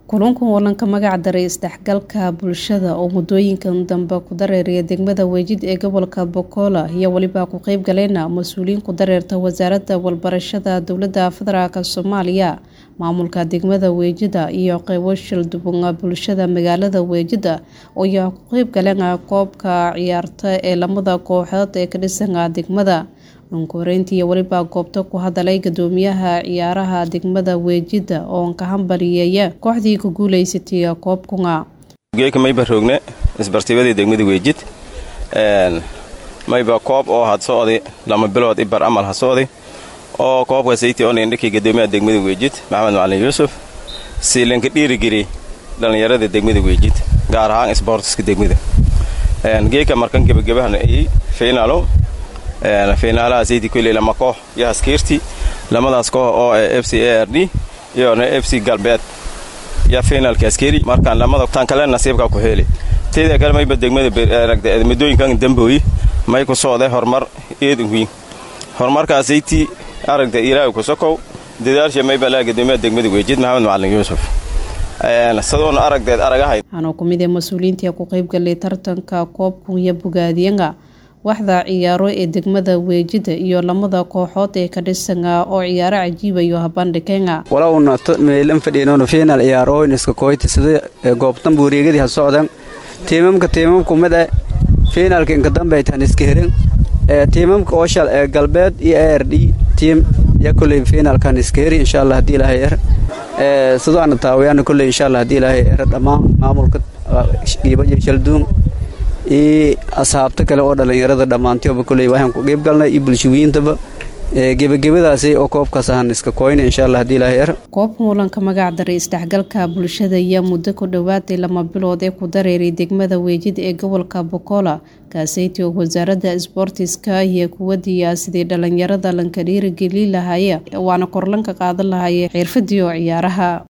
kulankan walanka magac daray isdhexgalka bulshada oo muddooyinkan dambe ku dareeraya degmada weejid ee gobolka bokola iyo weliba ku qeyb galeyna mas-uuliyiin ku dareerta wasaaradda walbarashada dowladda federaalk soomaaliya maamulka degmada weejida iyo qeybo shildhiban bulshada magaalada weejida ayaa ku qeyb galeen koobka ciyaarta ee lamada kooxood ee ka dhisan degmada dhunkureyntii iyo weliba goobta ku hadalay gadoomiyaha ciyaaraha degmada weejida oo ka hambaliyeeya kooxdii ku guuleysatay koobkunga geeka mayba roogne isbartibadii degmada weejid mayba koob oo had socday lama bilood ibar amal ha socday oo koobka sayti on indhakii gadoomiyaha degmada weejid maxamed macalin yuusuf siilanka dhiirigeli dhallinyarada degmada weejid gaar ahaan isboortiska degmada geeka markan gebagabahan ayey fiinaalo fiinaalaha sayti kuley lama koox iyo haskiirti lamadaas koox oo f c a r d iyona f c galbeed iyo fiinaalka askeri markaan lamada tan kale nasiibka ku heeli teeda kale mayba degmada muddooyinkan dambooyi may ku socday horumar eedan wiin horumarkaas sayti aragta ilaahay ku sokow dadaalsha mayba laa gadoomiyaha degmada weejid maxamed macalin yuusuf sadoona aragdeed aragahay waxaana ku mid ee mas-uuliyiintii ku qayb galay tartanka koobkan iyo bogaadiyaga waxda ciyaaro ee degmada weejida iyo lamada kooxood ee ka dhisanga oo ciyaaro cajiibayo habandhikenga walowna meelan fadhiinoona fiinal ciyaarooyn iska kooyti sida goobtan buureegadii ha socdan tiimamka tiimamku mid eh fiinalka inka dambe aytaan iska herin tiimamka ooshal ee galbeed iyo a r d tiim ya koley fiinalkan iska heri insha allah hadii ilaahay er sidoana taawayaana koley insha allah hadii ilaahay er dhammaan maamulka dhiibayo shalduun iyo asxaabta kale oo dhallinyarada dhammaantioba koley waxaan ku qeyb galnay iyo bulshawiyiintaba gebagabadaasi oo koobkaas ahaan iska kooyna insha allah hadii ilaahay er koobkan walanka magac daray isdhexgalka bulshada ayaa muddo ku dhowaaday lama bilood ee ku dareeray degmada weejid ee gobolka bokola kaaseyti oo wasaaradda isboortiska iyo kuwadiya sidii dhallinyarada lanka dhiirigeli lahaaye waana korlanka qaadan lahaaye xirfadii oo ciyaaraha